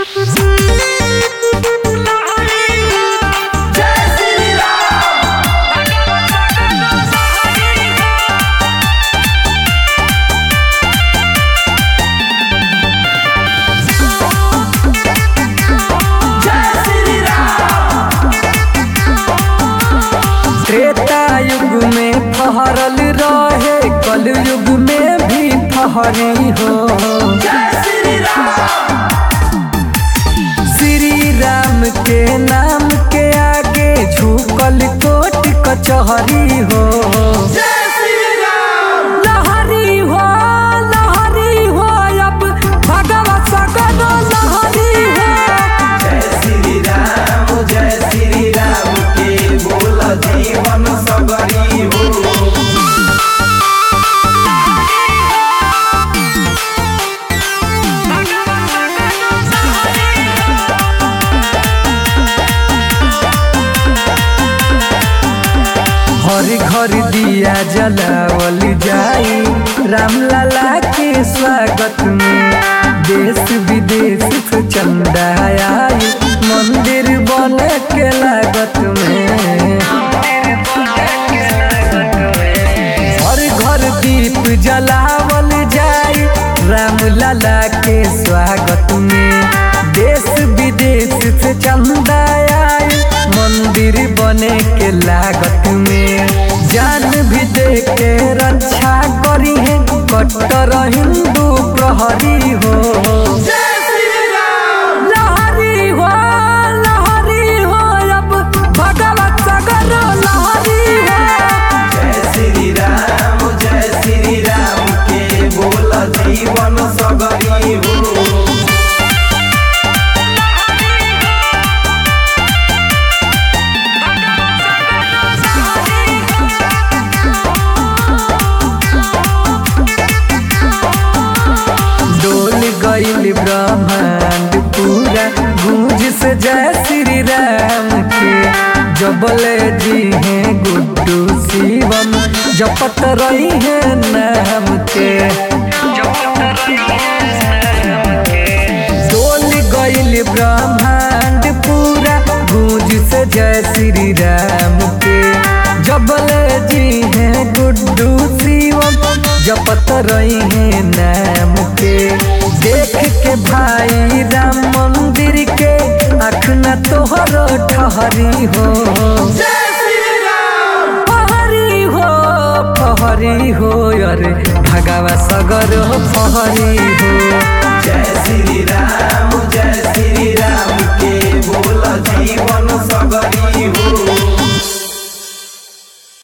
त्रेता युग में फहरल रहे कल युग में भी फहरी हो श्री राम के नाम के आगे झुकल कोट कचहरी हो लहरी हो लहरी हो अब भगवा सगरो लहरी हो जय श्री राम जय श्री राम के बोल जीवन सबरी हो हर घर दिया जलावल जाई राम लाला के स्वागत में देश विदेश से चंदा आई मंदिर बन के लागत में हर घर दीप जलावल जाई राम लाला के स्वागत में देश विदेश से चंदा आई मंदिर बने के लागत में जान भी दे के रक्षा करी है कट्टर हिंदू प्रहरी हो लहरी हो लहरी हो अब भगवत सगर लहरी हो जय श्री राम जय श्री राम के बोल जीवन सबरी हो डोल गईल ब्रह्मांड पूरा गूंज से जय श्री राम के जबले जी हैं गुड्डू शिवम जपत रही है नाम के डोल गईल ब्रह्मांड पूरा गूंज से जय श्री राम के जबले जी हैं गुड्डू शिवम जपत रही है नाम के देख के भाई राम मंदिर के आँख न तोहर ठहरी हो फहरी हो फहरी हो अरे भगवा सगर हो फहरी हो जय श्री